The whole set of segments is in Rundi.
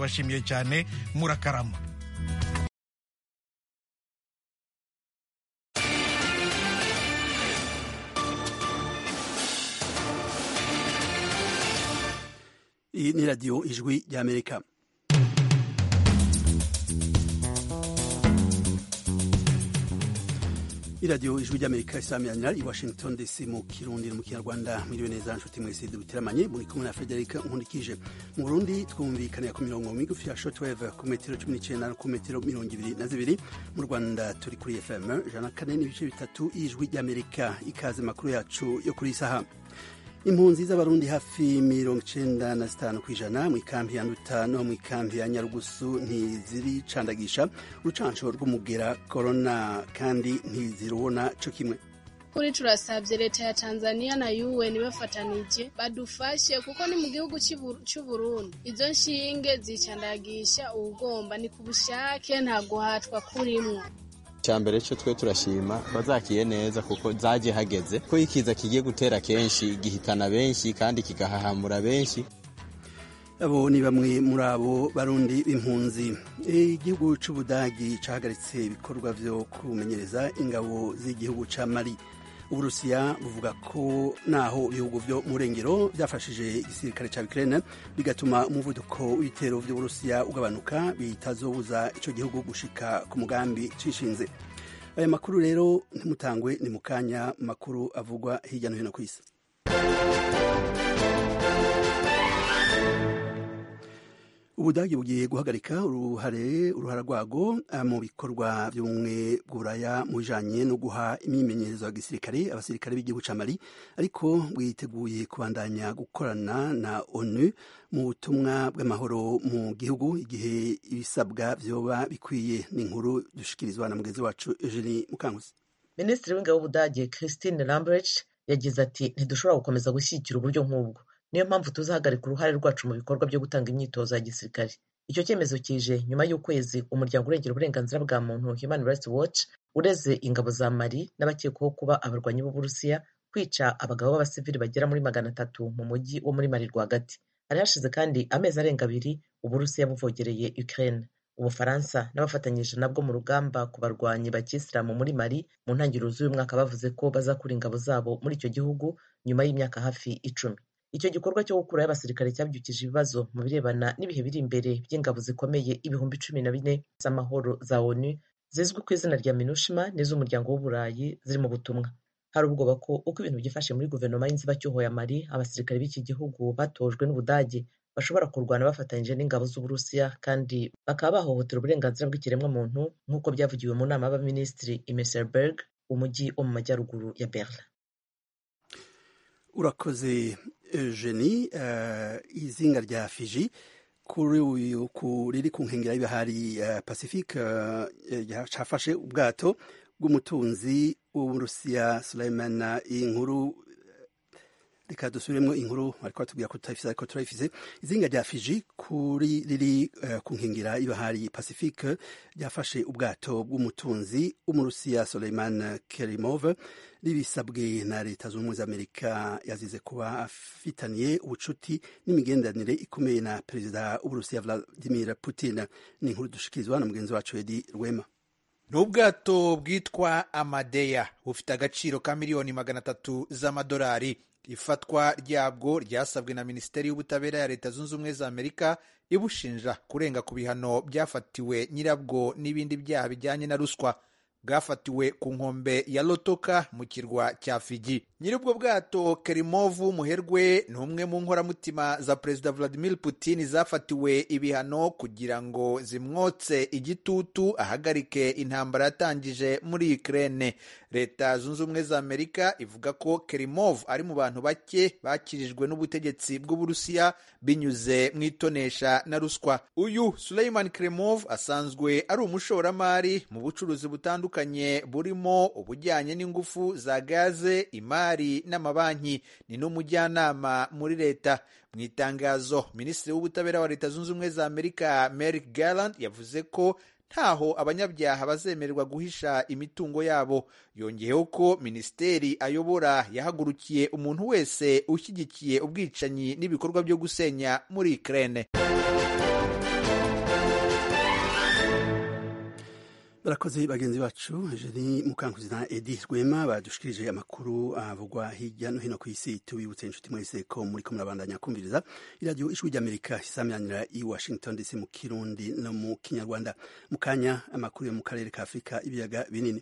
ndabashimiye cyane murakarama iyi ni radiyo ijwi ry'amerika iradiyo ijwi ry'amerika isamiranyira i washington dc mu kirundi no mu kinyarwanda mwiriwe neza nshuti mwese dubiteramanye muri kumwe na frederic nkundikije mu burundi twumvikanira ku mirongo migufi ya shortwave ku metero cumi n'icyenda no ku metero mirongo ibiri na zibiri mu rwanda turi kuri fm ijana na kane n'ibice bitatu y'ijwi ry'amerika ikaze makuru yacu yo kuri iyi saha impunzi z'abarundi hafi mirongo icenda na zitanu ku ijana mu ikambi ya nduta no mu ikambi ya nyarugusu ntiziricandagisha urucanco rw'umugera korona kandi ntizirubona co kimwe kuri turasabye leta ya tanzania na un bafatanije badufashe kuko ni mu gihugu c'uburundi izo nshinge zicandagisha uwugomba ni ku bushake nta guhatwa kurimwo cyambere cyo twe turashima bazakiye neza kuko zaje hageze ko ikiza kigiye gutera kenshi gihitana benshi kandi kigahahamura benshi abo ni bamwe muri abo barundi b'impunzi igihugu c'ubudagi cahagaritse ibikorwa vyo kumenyereza ingabo z'igihugu ca mali uburusiya buvuga ko naho ibihugu vyo mu rengero vyafashije igisirikare ca Ukraine bigatuma umuvuduko w'ibitero vy'uburusiya ugabanuka bitazobuza ico gihugu gushika ku mugambi cishinze aya makuru rero ntimutangwe ni mu kanya makuru avugwa hirya no hino ku isi ubudagi bugiye guhagarika uruhare uruhara rwago mu bikorwa by'ubumwe bw'uburaya mu bijanye no guha imyimenyerezo ya gisirikare abasirikare b'igihugu ca mali ariko bwiteguye kubandanya gukorana na onu mu butumwa bw'amahoro mu gihugu igihe ibisabwa vyoba bikwiye n'inkuru dushikirizwa na mugenzi wacu eugenie mukanguzi minisitiri w'ingabo w'ubudage christine lambrecht yagize ati ntidushobora gukomeza gushyigikira uburyo nk'ubwo niyo mpamvu tuzahagarika uruhare rwacu mu bikorwa byo gutanga imyitozo ya gisirikare icyo cyemezo kije nyuma y'ukwezi umuryango urengera uburenganzira bwa muntu human rights watch ureze ingabo za mali n'abakekwaho kuba abarwanyi b'uburusiya kwica abagabo b'abasivili bagera muri magana atatu mu mujyi wo muri mali rwagati hari hashize kandi amezi arenga abiri uburusiya buvogereye ukraine ubufaransa n'abafatanyije nabwo mu rugamba ku barwanyi ba kisilamu muri mali mu ntangiriro z'uyu mwaka bavuze ko bazakura ingabo zabo muri icyo gihugu nyuma y'imyaka hafi icumi icyo gikorwa cyo gukuraho abasirikare cyabyukije ibibazo mu birebana n'ibihe biri imbere by'ingabo zikomeye ibihumbi cumi na bine z'amahoro za onu zizwi ku izina rya minushima n'iz'umuryango w'uburayi ziri mu butumwa hari ubwoba ko uko ibintu byifashe muri guverinoma y'inzibacyuho ya mali abasirikare b'iki gihugu batojwe n'ubudage bashobora kurwana bafatanyije n'ingabo z'uburusiya kandi bakaba bahohotera uburenganzira bw'ikiremwamuntu nk'uko byavugiwe mu nama y'abaminisitiri i meserberg umujyi wo mu majyaruguru ya berlin urakoze eugenie uh, izinga rya fiji kuri uyu riri ku nkengera y'ibahari uh, pacifique uh, cafashe ubwato bw'umutunzi w'uburusiya suleiman inkuru reka dusubiremo inkuru ariko batubwira ko tutayifise ariko turayifise izinga rya fiji kuri riri uh, ku nkengera y'ibahari pacifique ryafashe ubwato bw'umutunzi w'umurusiya suleiman kerimov ribisabwe na leta zunze ubumwe z'amerika yazize kuba afitaniye ubucuti n'imigenderanire ikomeye na perezida w'uburusiya vladimir putin ni inkuru dushikirizwa na mugenzi wacu edi rwema ni ubwato bwitwa amadeya bufite agaciro ka miliyoni magana atatu z'amadolari ifatwa ryabwo ryasabwe na minisiteri y'ubutabera ya leta zunze ubumwe za amerika ibushinja kurenga ku bihano byafatiwe nyirabwo n'ibindi byaha bijyanye na ruswa bwafatiwe ku nkombe ya lotoka mu kirwa cya fiji nyir'ubwo bwato kerimovu muherwe ni umwe mu nkoramutima za perezida vladimir putin zafatiwe ibihano kugira ngo zimwotse igitutu ahagarike intambara yatangije muri ukraine leta zunze ubumwe za amerika ivuga ko kerimov ari mu bantu bake bakirijwe n'ubutegetsi bw'uburusiya binyuze mu itonesha na ruswa uyu suleiman kerimov asanzwe ari umushoramari mu bucuruzi butandukanye burimo ubujyanye n'ingufu za gaze imari n'amabanki ni n'umujyanama muri leta mu itangazo minisitiri w'ubutabera wa leta zunze ubumwe za amerika merrick garland yavuze ko ntaho abanyabyaha bazemererwa guhisha imitungo yabo yongeyeho ko minisiteri ayobora yahagurukiye umuntu wese ushyigikiye ubwicanyi n'ibikorwa byo gusenya muri Ukraine barakoze bagenzi bacu jeni mukankuzi na edi rwema badushikirije amakuru avugwa hirya no hino ku isi tubibutse inshuti mwese ko muri ko murabandanya kumviriza iradiyo ijwi ry'amerika isamyanira i washington dc mu kirundi no mu kinyarwanda mu kanya amakuru yo mu karere ka afurika ibiyaga binini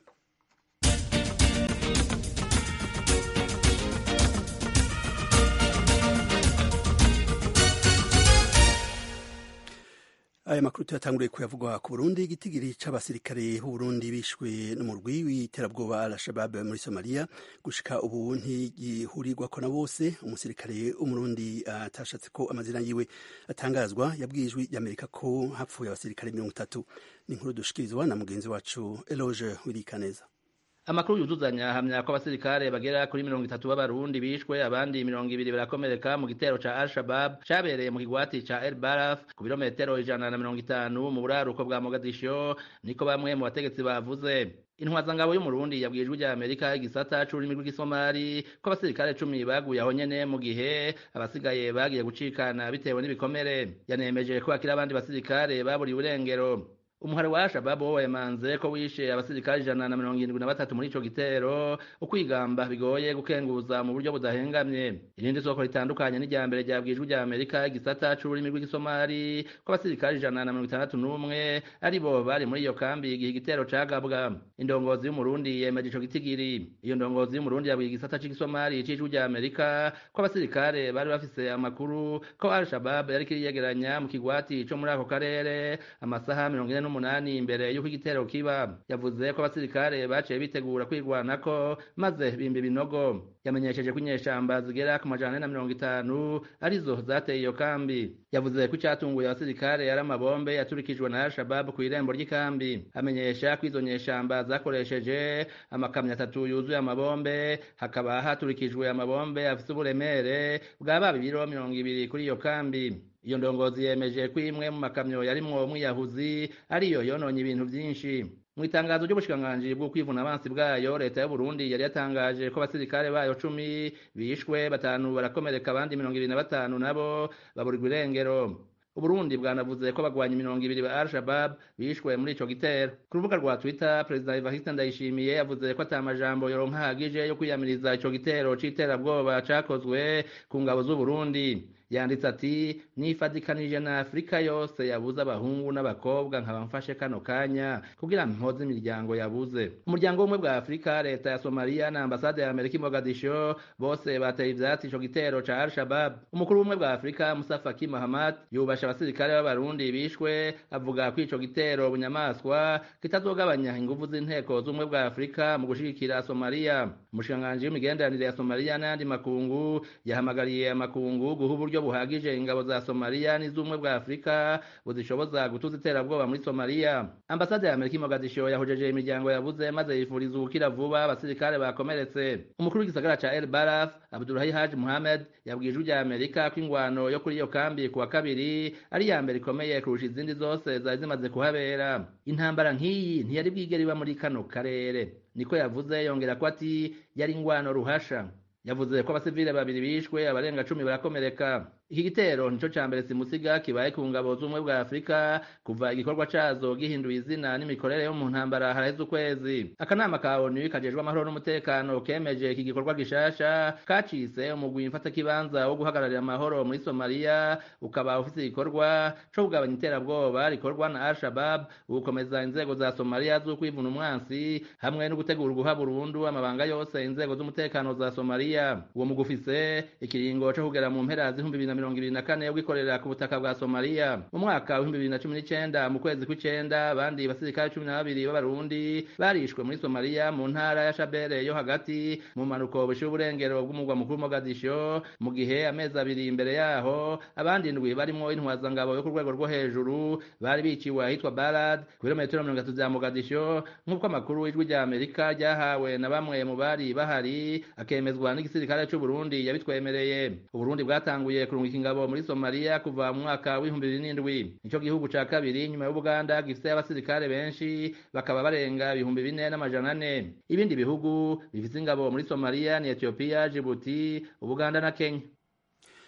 aya makuru tuyatanguriye kuyavugwa ku burundi igitigiri c'abasirikare b'uburundi bishwe n'umurwi w'iterabwoba al-shabab muri somaliya gushika ubu ntigihurirwako na bose umusirikare w'umurundi atashatse ko amazina yiwe atangazwa yabwiye ijwi ry'amerika ko hapfuye abasirikare mirongo itatu ni inkuru dushikirizwa na mugenzi wacu eloge wirikaneza amakuru yuzuzanya ahamya ko abasirikare bagera kuri mirongo itatu b'abarundi bishwe abandi mirongo ibiri barakomereka mu gitero ca al-shabab cabereye mu kigwati ca el baraf ku birometero ijana na mirongo itanu mu buraruko bwa mogadisho niko bamwe mu bategetsi bavuze intwazangabo y'umurundi yabwiye ijwi rya amerika igisata c'ururimi rw'igisomali ko abasirikare cumi baguye aho nyene mu gihe abasigaye bagiye gucikana bitewe n'ibikomere yanemeje ko hakiri abandi basirikare baburiye urengero umuhari wa shababu wo wemanze ko wishe abasirikare ijana na mirongo irindwi na batatu muri ico gitero ukwigamba bigoye gukenguza mu buryo budahengamye irindi soko ritandukanye n'irya mbere ryabwiye ijwi rya amerika igisata c'ururimi rw'igisomali ko abasirikare ijana na mirongo itandatu n'umwe ari bo bari muri iyo kambi igihe igitero cagabwa indongozi y'umurundi yemeje ico gitigiri iyo ndongozi y'umurundi yabwiye igisata c'igisomali c'ijwi rya amerika ko abasirikare bari bafise amakuru ko al shabab yariko iriyegeranya mu kigwati co muri ako karere amasaha mirongo ine n'umunani imbere y'uko igitero kiba yavuze ko abasirikare baciye bitegura kwirwanako maze bimba ibinogo yamenyesheje ko inyeshamba zigera ku majana ane na mirongo itanu arizo zateye iyo kambi yavuze ko icyatunguye abasirikare yari amabombe yaturikijwe na al-shabab ku irembo ry'ikambi amenyesha ko izo nyeshamba zakoresheje amakamyo atatu yuzuye amabombe hakaba haturikijwe amabombe afite uburemere bwa baba ibiro mirongo ibiri kuri iyo kambi iyo ndongozi yemeje ko imwe mu makamyo yarimwo umwiyahuzi ariyo yononye ibintu byinshi mu itangazo ry'ubushikiranganji bwo kwivuna abansi bwayo leta y'u Burundi yari yatangaje ko abasirikare bayo cumi bishwe batanu barakomereka abandi mirongo ibiri na batanu nabo baburirwa irengero uburundi bwanavuze ko bagwanya mirongo ibiri ba al-shabab bishwe muri ico gitero ku rubuga rwa twitter perezida evariste ndayishimiye yavuze ko ata majambo yoronka ahagije yo kwiyamiriza ico gitero c'iterabwoba cakozwe ku ngabo z'uburundi yanditse ati nifadikanije na afurika yose yabuze abahungu n'abakobwa nkaba mfashe kano kanya kugira mpoze imiryango yabuze umuryango w'ubumwe bwa afurika leta ya somaliya na ambasade ya amerika i mogadisho bose bateye ivyatsi ico gitero ca al-shabab umukuru w'ubumwe bwa afurika musa faki mahamad yubasha abasirikare b'abarundi bishwe avuga ko ico gitero bunyamaswa kitazogabanya inguvu z'inteko z'ubumwe bwa afurika mu gushigikira somaliya umushikiranganji w'imigenderanire ya somaliya n'ayandi makungu yahamagariye amakungu guha uburyo buhagije ingabo za somaliya n'iz'ubumwe bwa afurika buzishoboza gutuza iterabwoba muri somaliya ambasade ya amerika i mogadisho yahojeje imiryango yabuze maze yifuriza ubukira vuba abasirikare bakomeretse umukuru w'igisagara ca el baraf abdulahi haji muhamed yabwiye ijwi rya amerika ko ingwano yo kuri iyo kambi ku wa kabiri ari iya mbere ikomeye kurusha izindi zose zari zimaze kuhabera intambara nk'iyi ntiyari bwigere iba muri kano karere niko yavuze yongera ko ati yari ingwano ruhasha yavuze ko abasivile babiri bishwe abarenga cumi barakomereka iki gitero nico ca mbere simusiga kibaye ku ngabo z'ubumwe bwa afurika kuva igikorwa cazo gihinduye izina n'imikorere yo mu ntambara haraheze ukwezi akanama ka onu kajejwe amahoro n'umutekano kemeje iki gikorwa gishasha kacise umugwi mfatakibanza wo guhagararira amahoro muri somaliya ukaba ufise igikorwa co kugabanya iterabwoba rikorwa na al-shabab ugukomeza inzego za somaliya z'ukwivuna umwansi hamwe no gutegura guha burundu amabanga yose inzego z'umutekano za somaliya uwo mugwi ufise ikiringo co kugera mu mpera z'ihumbi bibiri na mirongo ibiri na kane bwikorera ku butaka bwa somaliya mu mwaka w'ibihumbi bibiri na cumi n'icenda mu kwezi kw'icenda abandi basirikare cumi na babiri b'abarundi barishwe muri somaliya mu ntara ya shabere yo hagati mu mpanuko bushira uburengero bw'umugwa mukuru mogadisho mu gihe amezi abiri imbere yaho abandi ndwi barimwo intwazangabo yo ku rwego rwo hejuru bari biciwe ahitwa barad ku birometero mirongo itatu vya mogadisho nk'uko amakuru y'ijwi rya amerika ryahawe na bamwe mu bari bahari akemezwa n'igisirikare c'uburundi yabitwemereye uburundi bwatanguye kurungika ingabo muri somaliya kuva mu mwaka w'ibihumbi bibiri n'indwi nico gihugu ca kabiri nyuma y'ubuganda gifise abasirikare benshi bakaba barenga ibihumbi bine n'amajana ane ibindi bihugu bifise ingabo muri somaliya ni etiyopiya jibuti ubuganda na kenya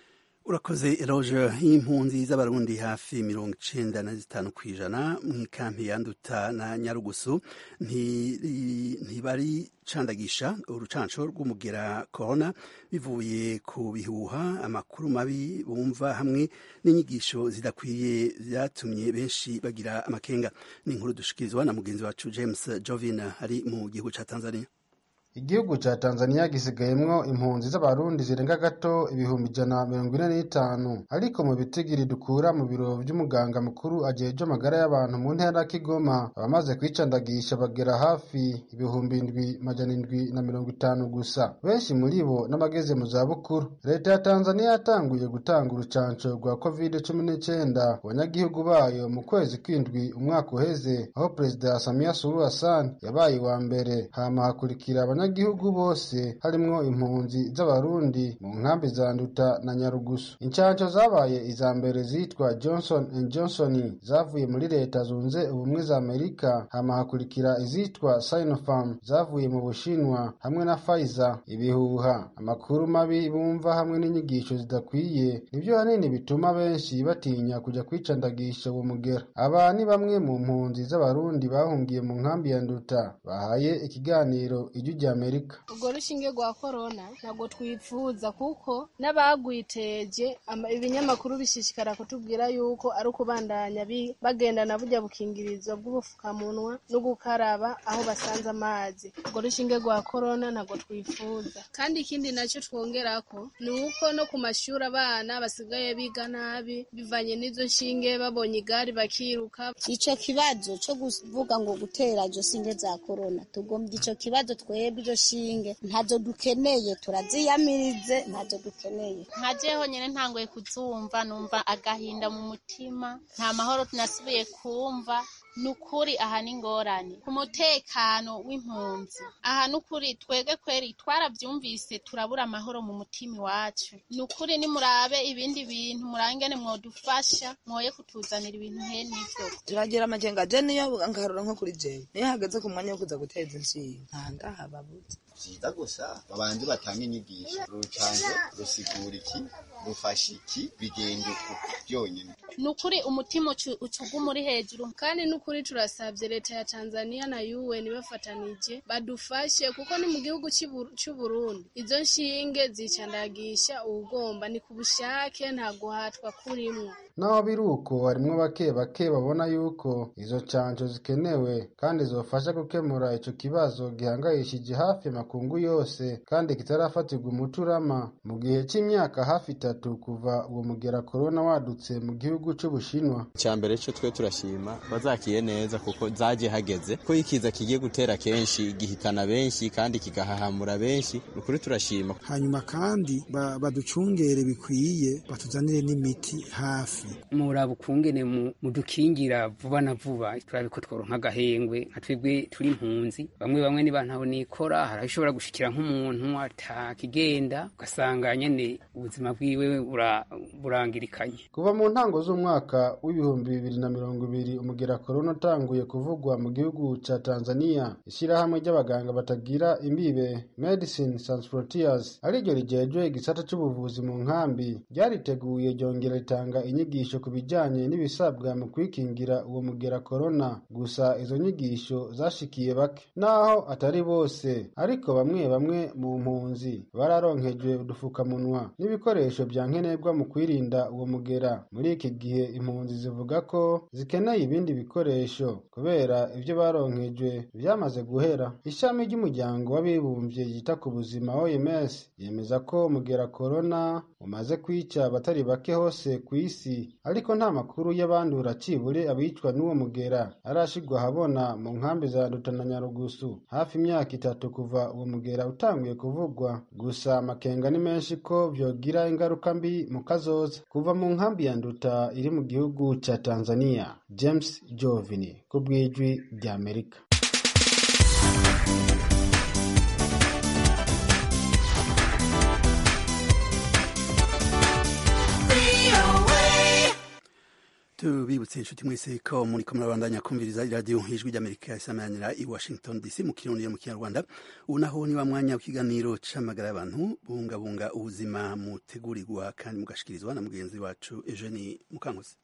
urakoze eroge y'impunzi z'abarundi hafi mirongo icenda na zitanu ku ijana mu ikampi ya nduta na nyarugusu ntibari candagisha urucanco rw'umugera corona bivuye ku bihuha amakuru mabi bumva hamwe n'inyigisho zidakwiye vyatumye benshi bagira amakenga ni inkuru dushikirizwa na mugenzi wacu james jovin ari mu gihugu ca tanzania igihugu ca tanzania gisigayemwo impunzi z'abarundi zirenga gato ibihumbi ijana mirongo ine n'itanu ariko mu bitigiri dukura mu biro vy'umuganga mukuru ajejwe amagara y'abantu mu ntara ya kigoma abamaze kwicandagisha bagera hafi ibihumbi indwi majana indwi na mirongo itanu gusa benshi muri bo n'abageze mu zabukuru leta ya tanzania yatanguye gutanga urucanco rwa covid cumi n'icenda ku banyagihugu bayo mu kwezi kw'indwi umwaka uheze aho perezida samia suluhu hassan yabaye uwa mbere hama hakurikira abanya abanyagihugu bose harimwo impunzi z'abarundi mu nkambi za nduta na nyarugusu incanco zabaye iza mbere zitwa johnson and johnson zavuye muri leta zunze ubumwe za amerika hama hakurikira izitwa sinopharm zavuye mu bushinwa hamwe na pfizer ibihuha amakuru mabi bumva hamwe n'inyigisho zidakwiye nivyo hanini bituma benshi batinya kuja kwicandagisha uwo mugera aba ni bamwe mu mpunzi z'abarundi bahungiye mu nkambi ya nduta bahaye ikiganiro ijwi rya amerika urwo rushinge rwa korona ntabwo twifuza kuko n'abagwiteje ibinyamakuru bishishikara kutubwira yuko ari ukubandanya bagendana burya bukingirizo bw'ubufukamunwa no gukaraba aho basanze amazi urwo rushinge rwa korona ntabwo twifuza kandi ikindi nacyo twongerako ni uko no ku mashuri abana basigaye biga nabi bivanye n'izo nshinge babonye igare bakiruka ico kibazo co kuvuga ngo gutera izo shinge za korona tugombye ico kibazo twebwe izo shinge ntazo dukeneye turaziyamirize ntazo dukeneye nkajeho nyene ntangoye kuzumva numva agahinda mu mutima nta mahoro tunasubiye kumva nukuri aha ni ingorane ku mutekano w'impunzi aha nukuri twebwe kweri twaravyumvise turabura amahoro mu mutima iwacu nukuri nimurabe ibindi bintu murangene mwodufasha mwoye kutuzanira ibintu hene ivyo turagira amakenga je niyo ngarura nko kuri jewe niyo hageze ku mwanya wo kuza guteza inshinga nta ndahababuze vyiza gusa babanze batanga inyigisho urucanco rusigura iki rufasha iki bigenda uku byonyine ni ukuri umutima ucuguma uri hejuru kandi ni ukuri turasabye leta ya tanzania na un bafatanije badufashe kuko ni mu gihugu c'uburundi izo nshinge zicandagisha uwugomba ni ku bushake nta guhatwa kurimwo naho biri uko harimwo bake bake babona yuko izo canco zikenewe kandi zofasha gukemura ico kibazo gihangayishije hafi makungu yose kandi kitarafatirwa umuti urama mu gihe c'imyaka hafi itatu kuva uwo mugera korona wadutse mu gihugu c'ubushinwa icya mbere cyo twe turashima bazakiye neza kuko zaje hageze ko ikiza kigiye gutera kenshi gihitana benshi kandi kigahahamura benshi ni ukuri turashima hanyuma kandi baducungere bikwiye batuzanire n'imiti hafi muraba ukungene mudukingira vuba na vuba turabe ko tworonka agahengwe nka twebwe turi impunzi bamwe bamwe niba ntaho nikora hari ishobora gushikira nk'umuntu atakigenda ugasanga nyene ubuzima bwiwe burangirikanye kuva mu ntango z'umwaka w'ibihumbi bibiri na mirongo ibiri umugera korona utanguye kuvugwa mu gihugu ca tanzania ishyirahamwe ry'abaganga batagira imbibe medicine sans frontiers ariryo rijejwe igisata c'ubuvuzi mu nkambi ryariteguye ryongera ritanga inyigisho ku bijanye n'ibisabwa mu kwikingira uwo mugera korona gusa izo nyigisho zashikiye bake naho atari bose ariko bamwe bamwe mu mpunzi bararonkejwe udufukamunwa n'ibikoresho vya nkenerwa mu kwirinda uwo mugera muri iki gihe impunzi zivuga ko zikeneye ibindi bikoresho kubera ivyo baronkejwe vyamaze guhera ishami ry'umuryango w'abibumbye yita ku buzima oms yemeza ko umugera korona umaze kwica abatari bake hose ku isi ariko nta makuru y'abandura cibure abicwa n'uwo mugera arashigwa ahabona mu nkambi za nduta na nyarugusu hafi imyaka itatu kuva uwo mugera utanguye kuvugwa gusa amakenga ni menshi ko vyogira ingaruka mbi mu kazoza kuva mu nkambi ya nduta iri mu gihugu ca tanzania james jovini ku bw'ijwi ry'amerika tubibutse inshuti mwese ko muri ko murabandanya kumviriza iradiyo ijwi ry'amerika isamanira i washington dc mu kirundi mu kinyarwanda ubu naho ni wa mwanya w'ikiganiro c'amagara y'abantu bungabunga ubuzima mutegurirwa kandi mugashikirizwa na mugenzi wacu eugenie mukankusi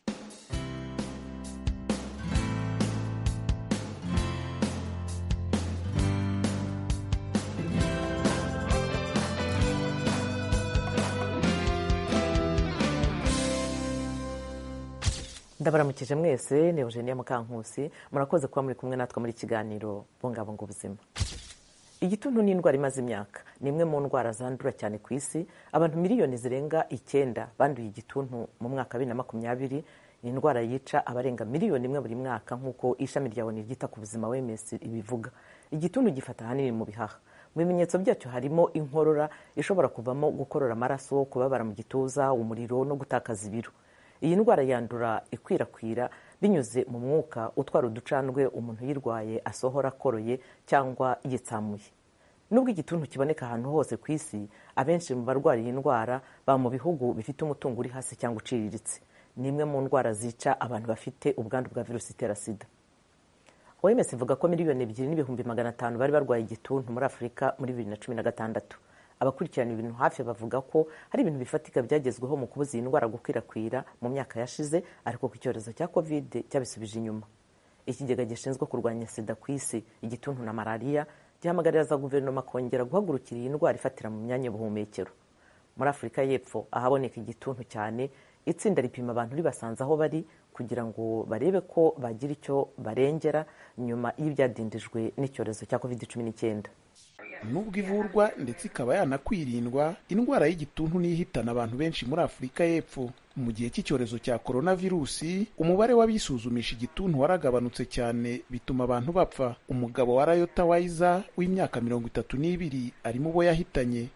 ndabaramukije mwese ni eugenia mukankusi murakoze kuba muri kumwe natwe muri kiganiro bungabunga ubuzima igituntu ni indwara imaze imyaka ni imwe mu ndwara zandura cyane ku isi abantu miliyoni zirenga icyenda banduye igituntu mu mwaka wa bibiri na makumyabiri ni indwara yica abarenga miliyoni imwe buri mwaka nk'uko ishami rya oni ryita ku buzima wms ibivuga igituntu gifata ahanini mu bihaha mu bimenyetso byacyo harimo inkorora ishobora kuvamo gukorora amaraso kubabara mu gituza umuriro no gutakaza ibiro iyi ndwara yandura ikwirakwira binyuze mu mwuka utwara uducandwe umuntu uyirwaye asohora akoroye cyangwa yitsamuye nubwo igituntu kiboneka ahantu hose ku isi abenshi mu barwara iyi ndwara baba mu bihugu bifite umutungo uri hasi cyangwa uciriritse ni imwe mu ndwara zica abantu bafite ubwandu bwa virusi itera sida oms ivuga ko miliyoni ebyiri n'ibihumbi magana atanu bari barwaye igituntu muri afurika muri bibiri na cumi na gatandatu abakurikirana ibintu hafi bavuga ko hari ibintu bifatika byagezweho mu kubuza iyi ndwara gukwirakwira mu myaka yashize ariko ku icyorezo cya covid cyabisubije inyuma ikigega gishinzwe kurwanya sida ku isi igituntu na malariya gihamagarira za guverinoma kongera guhagurukira iyi ndwara ifatira mu myanya y'ubuhumekero muri afurika y'epfo ahaboneka igituntu cyane itsinda ripima abantu ribasanze aho bari kugira ngo barebe ko bagira icyo barengera nyuma y'ibyadindijwe n'icyorezo cya covid cumi n'icyenda nubwo ivurwa ndetse ikaba yanakwirindwa indwara y'igituntu niyo ihitana abantu benshi muri afurika y'epfo mu gihe cy'icyorezo cya coronavirusi umubare w'abisuzumisha igituntu waragabanutse cyane bituma abantu bapfa umugabo wa rayota wayiza w'imyaka mirongo itatu n'ibiri ari mu bo yahitanye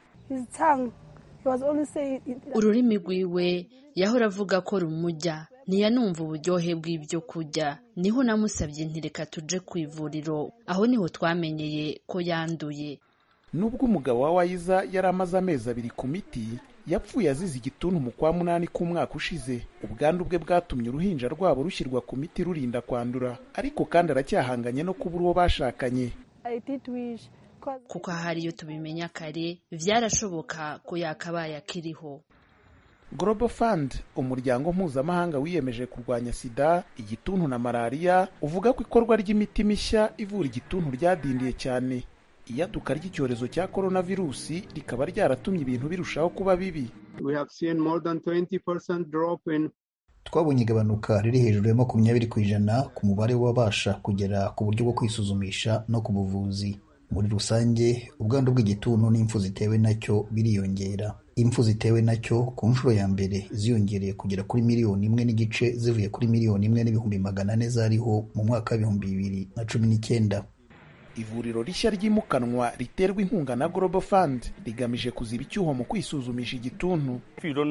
ururimi rwiwe yahora avuga ko rumujya ntiyanumva uburyohe bw'ibyo kurya niho namusabye ntireka tuje ku ivuriro aho niho twamenyeye ko yanduye nubwo umugabo wa wayiza yari amaze amezi abiri ku miti yapfuye azize igituntu mu kwa munani k'umwaka ushize ubwandu bwe bwatumye uruhinja rwabo rushyirwa ku miti rurinda kwandura ariko kandi aracyahanganye no kubura uwo bashakanye kuko ahari iyo tubimenya kare byarashoboka ko yakabaye akiriho Global Fund umuryango mpuzamahanga wiyemeje kurwanya sida igituntu na malariya uvuga ko ikorwa ry'imiti mishya ivura igituntu ryadindiye cyane iyaduka ry'icyorezo cya coronavirusi rikaba ryaratumye ibintu birushaho kuba bibi twabonye igabanuka riri hejuru ya makumyabiri ku ijana ku mubare w'ababasha kugera ku buryo bwo kwisuzumisha no ku buvuzi muri rusange ubwandu bw'igituntu n'impfu zitewe nacyo biriyongera impfu zitewe nacyo ku nshuro ya mbere ziyongereye kugera kuri miliyoni imwe n'igice zivuye kuri miliyoni imwe n'ibihumbi magana ane zariho mu mwaka w'ibihumbi bibiri na cumi n'icyenda ivuriro rishya ryimukanwa riterwa inkunga na Global Fund rigamije kuziba icyuho mu kwisuzumisha igituntu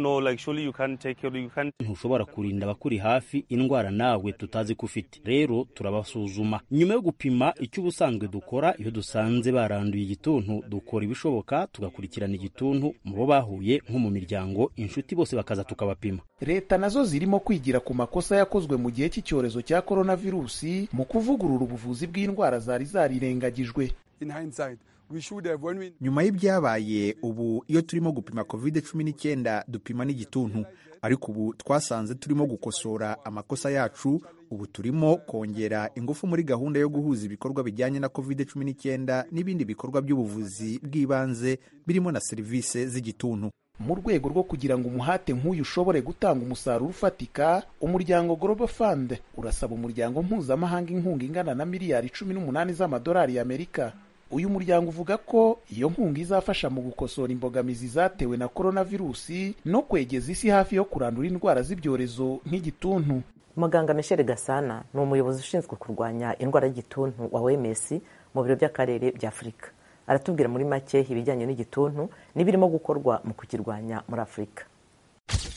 ntushobora kurinda abakuri hafi indwara nawe tutazi ko ufite rero turabasuzuma nyuma yo gupima icyo ubusanzwe dukora iyo dusanze baranduye igituntu dukora ibishoboka tugakurikirana igituntu mu bo bahuye nko mu miryango inshuti bose bakaza tukabapima leta nazo zirimo kwigira ku makosa yakozwe mu gihe cy'icyorezo cya coronavirusi mu kuvugurura ubuvuzi bw'indwara zari zarirengagijwe nyuma y'ibyabaye ubu iyo turimo gupima covid cumi n'icyenda dupima n'igituntu ariko ubu twasanze turimo gukosora amakosa yacu ubu turimo kongera ingufu muri gahunda yo guhuza ibikorwa bijyanye na covid cumi n'icyenda n'ibindi bikorwa by'ubuvuzi bw'ibanze birimo na serivisi z'igituntu mu rwego rwo kugira ngo umuhate nk'uyu ushobore gutanga umusaruro ufatika umuryango Global Fund urasaba umuryango mpuzamahanga inkunga ingana na miliyari cumi n'umunani z'amadolari y'Amerika uyu muryango uvuga ko iyo nkunga izafasha mu gukosora imbogamizi zatewe na coronavirusi no kwegeza isi hafi yo kurandura indwara z'ibyorezo nk'igituntu muganga michel gasana ni umuyobozi ushinzwe kurwanya indwara y'igituntu wa oms mu biro by'akarere bya afurika aratubwira muri make ibijyanye n'igituntu n'ibirimo gukorwa mu kukirwanya muri afurika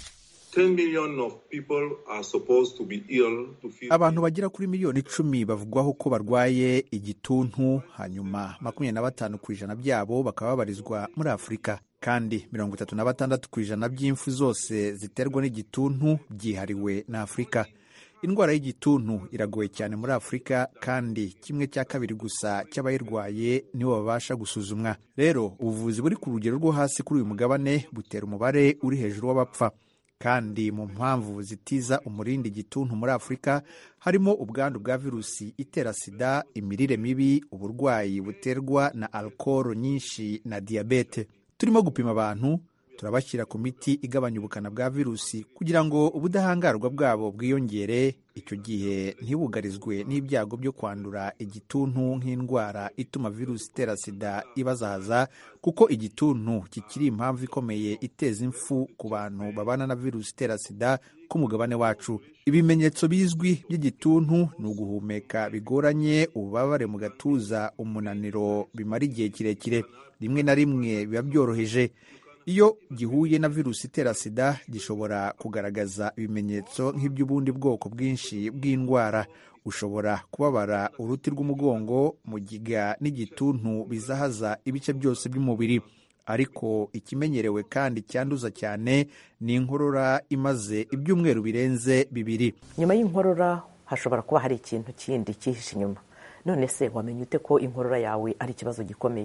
abantu bagera kuri miliyoni icumi bavugwaho ko barwaye igituntu hanyuma makumyabiri na batanu ku ijana byabo bakaba babarizwa muri afurika kandi mirongo itatu na batandatu ku ijana by'impfu zose ziterwa n'igituntu byihariwe na afurika indwara y'igituntu iragoye cyane muri afurika kandi kimwe cya kabiri gusa cy'abayirwaye nibo babasha gusuzumwa rero ubuvuzi buri ku rugero rwo hasi kuri uyu mugabane butera umubare uri hejuru w'abapfa kandi mu mpamvu zitiza umurindi igituntu muri afurika harimo ubwandu bwa virusi itera sida imirire mibi uburwayi buterwa na alukoro nyinshi na diyabete turimo gupima abantu turabashyira ku miti igabanya ubukana bwa virusi kugira ngo ubudahangarwa bwabo bwiyongere icyo gihe ntibugarizwe n'ibyago byo kwandura igituntu nk'indwara ituma virusi itera sida ibazahaza kuko igituntu kikiri impamvu ikomeye iteza impfu ku bantu babana na virusi itera sida ku mugabane wacu ibimenyetso bizwi by'igituntu ni uguhumeka bigoranye ububabare mu gatuza umunaniro bimara igihe kirekire rimwe na rimwe biba byoroheje iyo gihuye na virusi itera sida gishobora kugaragaza ibimenyetso nk'iby'ubundi bwoko bwinshi bw'indwara ushobora kubabara uruti rw'umugongo mugiga n'igituntu bizahaza ibice byose by'umubiri ariko ikimenyerewe kandi cyanduza cyane ni inkorora imaze ibyumweru birenze bibiri nyuma y'inkorora hashobora kuba hari ikintu kindi cyihishe inyuma none se wamenya ute ko inkorora yawe ari ikibazo gikomeye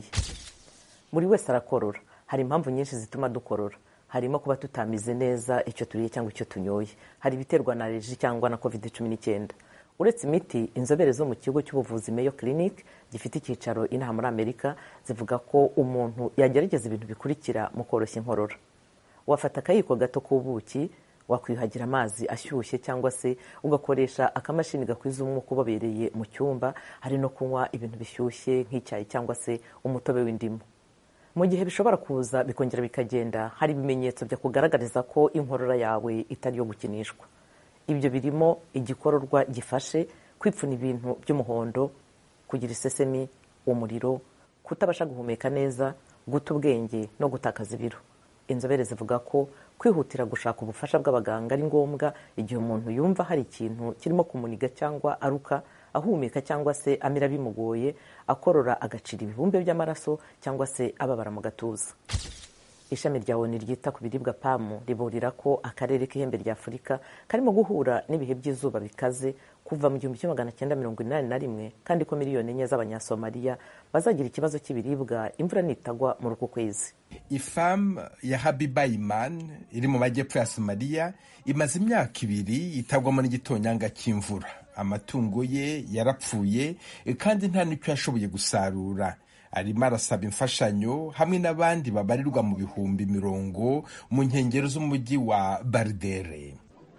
buri wese arakorora hari impamvu nyinshi zituma dukorora harimo kuba tutamize neza icyo turiye cyangwa icyo tunyoye hari ibiterwa na reji cyangwa na covid cumi n'icyenda uretse imiti inzobere zo mu kigo cy'ubuvuzi meyo clinic gifite icyicaro inaha muri amerika zivuga ko umuntu yagerageza ibintu bikurikira mu koroshya inkorora wafata akayiko gato k'ubuki wakwiyuhagira amazi ashyushye cyangwa se ugakoresha akamashini gakwiza umwuka ubobereye mu cyumba hari no kunywa ibintu bishyushye nk'icyayi cyangwa se umutobe w'indimu mu gihe bishobora kuza bikongera bikagenda hari ibimenyetso byakugaragariza ko inkorora yawe itari iyo gukinishwa ibyo birimo igikororwa gifashe kwipfuna ibintu by'umuhondo kugira isesemi umuriro kutabasha guhumeka neza guta ubwenge no gutakaza ibiro inzobere zivuga ko kwihutira gushaka ubufasha bw'abaganga ari ngombwa igihe umuntu yumva hari ikintu kirimo kumuniga cyangwa aruka ahumeka cyangwa se amira bimugoye akorora agacira ibibumbe by'amaraso cyangwa se ababara mu gatuza ishami rya oni ryita ku biribwa pamu riburira ko akarere k'ihembe rya afurika karimo guhura n'ibihe by'izuba bikaze kuva mu gihumbi kimwe magana cyenda mirongo inani na rimwe kandi ko miliyoni enye z'abanyasomaliya bazagira ikibazo cy'ibiribwa imvura nitagwa muri uku kwezi ifamu ya habiba imani iri mu majyepfo ya somaliya imaze imyaka ibiri itagwamo n'igitonyanga cy'imvura amatungo ye yarapfuye kandi nta n'icyo yashoboye gusarura arimo arasaba imfashanyo hamwe n'abandi babarirwa mu bihumbi mirongo mu nkengero z'umujyi wa baridere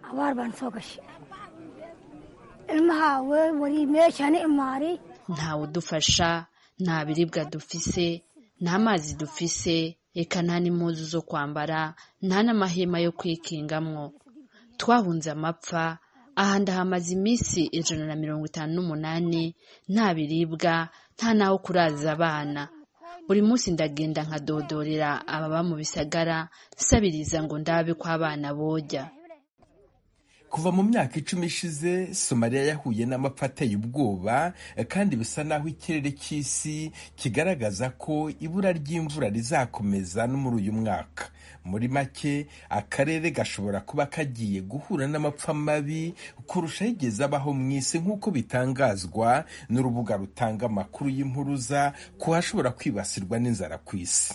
ntawe udufasha nta biribwa dufise nta mazi dufise reka nta n'impuzu zo kwambara nta n'amahema yo kwikingamwo twahunze amapfa aha ndahamaze iminsi ijana na mirongo itanu n'umunani nta biribwa nta n'aho kuraza abana buri munsi ndagenda nkadodorera ababa mu bisagara nsabiriza ngo ndabe ko abana bojya kuva mu myaka icumi ishize somaliya yahuye n'amapfa ateye ubwoba kandi bisa naho ikirere cy'isi kigaragaza ko ibura ry'imvura rizakomeza no muri uyu mwaka muri make akarere gashobora kuba kagiye guhura n'amapfa mabi kurusha yigeze abaho mu isi nk'uko bitangazwa n'urubuga rutanga amakuru y'impuruza ku hashobora kwibasirwa n'inzara ku isi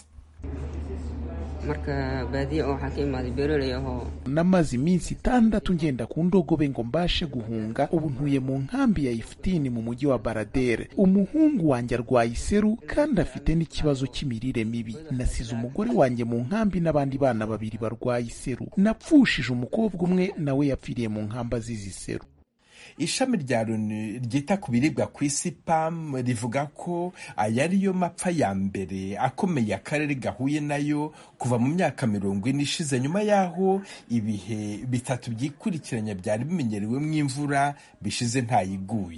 namaze iminsi itandatu ngenda ku ndogobe ngo mbashe guhunga ubu ntuye mu nkambi ya ifutini mu mujyi wa baradere umuhungu wanjye arwaye iseru kandi afite n'ikibazo cy'imirire mibi nasize umugore wanjye mu nkambi n'abandi bana babiri barwaye iseru napfushije umukobwa umwe nawe yapfiriye mu nkamba azize iseru ishami rya loni ryita ku biribwa ku isi pam rivuga ko aya ariyo mapfa ya mbere akomeye akarere gahuye nayo kuva mu myaka mirongo ine ishize nyuma y'aho ibihe bitatu byikurikiranya byari bimenyerewemo imvura bishize ntayiguye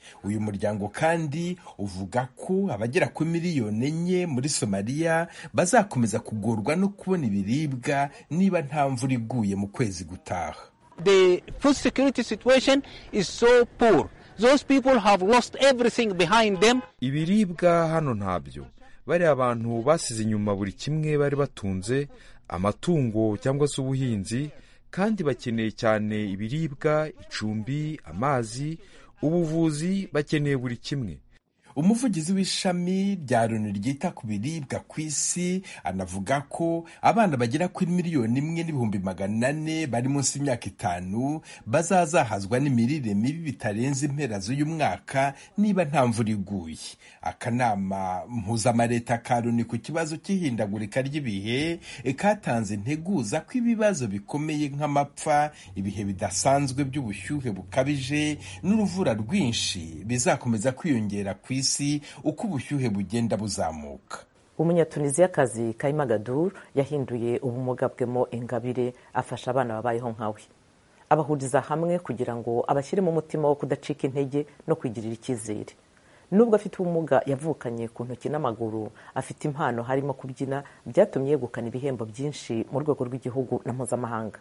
uyu muryango kandi uvuga ko abagera kuri miliyoni enye muri somaliya bazakomeza kugorwa no kubona ibiribwa niba nta mvura iguye mu kwezi gutaha the food security situation is so poor those people have lost everything behind them ibiribwa hano ntabyo bariya abantu basize inyuma buri kimwe bari batunze amatungo cyangwa se ubuhinzi kandi bakeneye cyane ibiribwa icumbi amazi ubuvuzi bakeneye buri kimwe umuvugizi w'ishami rya loni ryita ku biribwa ku isi anavuga ko abana bagera kuri miliyoni imwe n'ibihumbi magana ane bari munsi y'imyaka itanu bazazahazwa n'imirire mibi bitarenze impera z'uyu mwaka niba nta mvura iguye akanama mpuzamareta ka loni ku kibazo cy'ihindagurika ry'ibihe katanze integuza ko ibibazo bikomeye nk'amapfa ibihe bidasanzwe by'ubushyuhe bukabije n'uruvura rwinshi bizakomeza kwiyongera ku isi isi uko ubushyuhe bugenda buzamuka umunyatuniziyakazi kayima gadur yahinduye ubumuga bwemo ingabire afasha abana babayeho nkawe abahuriza hamwe kugira ngo abashyiremo umutima wo kudacika intege no kwigirira icyizere nubwo afite ubumuga yavukanye ku ntoki n'amaguru afite impano harimo kubyina byatumye yegukana ibihembo byinshi mu rwego rw'igihugu na mpuzamahanga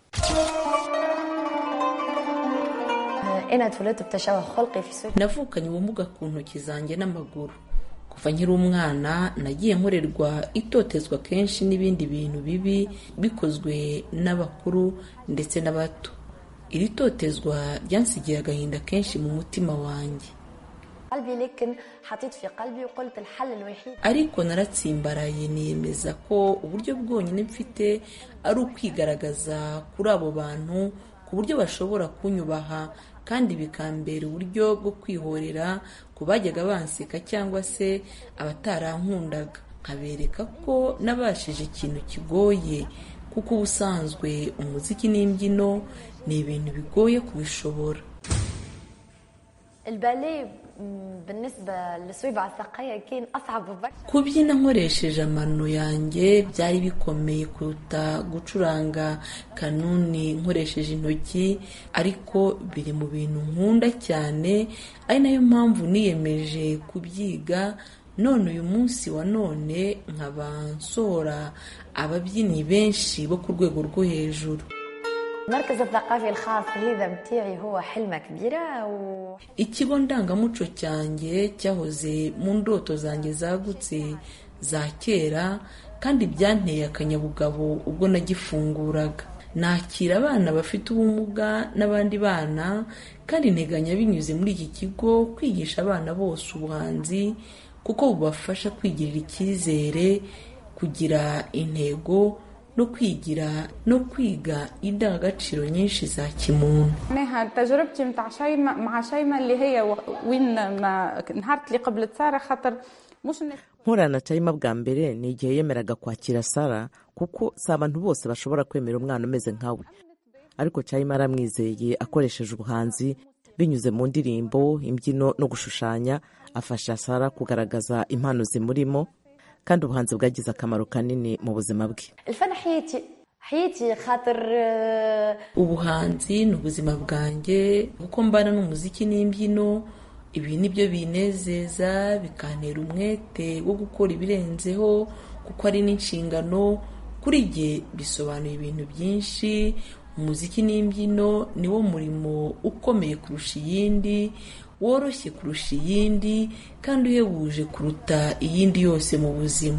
navukanye ubumuga ku ntoki zanjye n'amaguru kuva nkiri umwana nagiye nkorerwa itotezwa kenshi n'ibindi bintu bibi bikozwe n'abakuru ndetse n'abato iri totezwa ryansigiye agahinda kenshi mu mutima wanjye ariko naratsimbaraye niyemeza ko uburyo bwonyine mfite ari ukwigaragaza kuri abo bantu ku buryo bashobora kunyubaha kandi bikambera uburyo bwo kwihorera ku bajyaga banseka cyangwa se abatarankundaga nkabereka ko nabashije ikintu kigoye kuko ubusanzwe umuziki n'imbyino ni ibintu bigoye kubishobora kubyina nkoresheje amano yanjye byari bikomeye kuruta gucuranga kanuni nkoresheje intoki ariko biri mu bintu nkunda cyane ari nayo mpamvu niyemeje kubyiga none uyu munsi wa none nkaba nsohora ababyinnyi benshi bo ku rwego rwo hejuru ikigo ndangamuco cyanjye cyahoze mu ndoto zanjye zagutse za kera kandi byanteye akanyabugabo ubwo nagifunguraga nakira abana bafite ubumuga n'abandi bana kandi nteganya binyuze muri iki kigo kwigisha abana bose ubuhanzi kuko bubafasha kwigirira icyizere kugira intego no kwigira no kwiga indangagaciro nyinshi za kimuntu تجربتي متاع شيماء مع شيماء اللي هي وين ما نهارت اللي قبل ساره خاطر مش nkorana cyarimo bwa mbere ni igihe yemeraga kwakira sara kuko si abantu bose bashobora kwemera umwana umeze nkawe ariko cyarimo aramwizeye akoresheje ubuhanzi binyuze mu ndirimbo imbyino no gushushanya afasha sara kugaragaza impano zimurimo kandi ubuhanzi bwagize akamaro kanini mu buzima bwe ubuhanzi ni ubuzima bwanjye kuko mbana n'umuziki n'imbyino ibi ni byo binezeza bikantera umwete wo gukora ibirenzeho kuko ari n'inshingano kuri jye bisobanuye ibintu byinshi umuziki n'imbyino ni wo murimo ukomeye kurusha iyindi woroshye kurusha iyindi kandi uhebuje kuruta iyindi yose mu buzima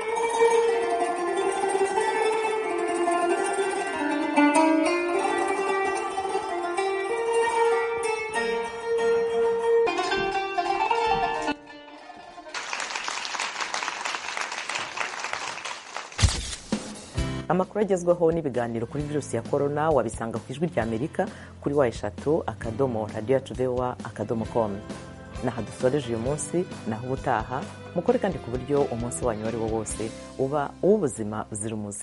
amakuru agezweho n'ibiganiro kuri virusi ya korona wabisanga ku ijwi rya amerika kuri wa eshatu akadomo radiyo yacu vewa akadomo komu naha dusoreje uyu munsi naho ubutaha mukore kandi ku buryo umunsi wanyu uwo ari wo wose uba uw'ubuzima buzira umuze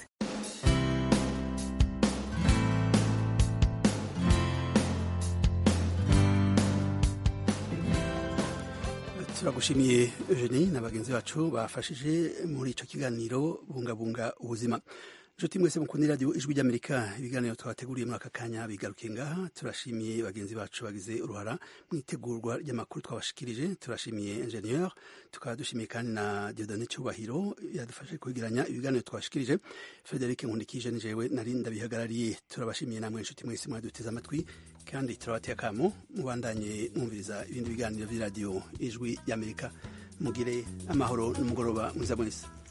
turagushimiye Eugenie na bagenzi bacu bafashije muri icyo kiganiro bungabunga ubuzima nshuti mwese mukunda iradiyo ijwi ry'amerika ibiganiro twabateguriye muri aka kanya bigarukiye ngaha turashimiye bagenzi bacu bagize uruhara mu itegurwa ry'amakuru twabashikirije turashimiye ingenieur tukaba dushimiye kandi na diodone cyubahiro yadufashe kwegeranya ibiganiro twabashikirije frederic nkundikije nijewe nari ndabihagarariye turabashimiye namwe nshuti mwese mwaduteze amatwi kandi turabateye akamo mubandanye mwumviriza ibindi biganiro by'iradiyo ijwi ry'amerika mugire amahoro n'umugoroba mwiza mwese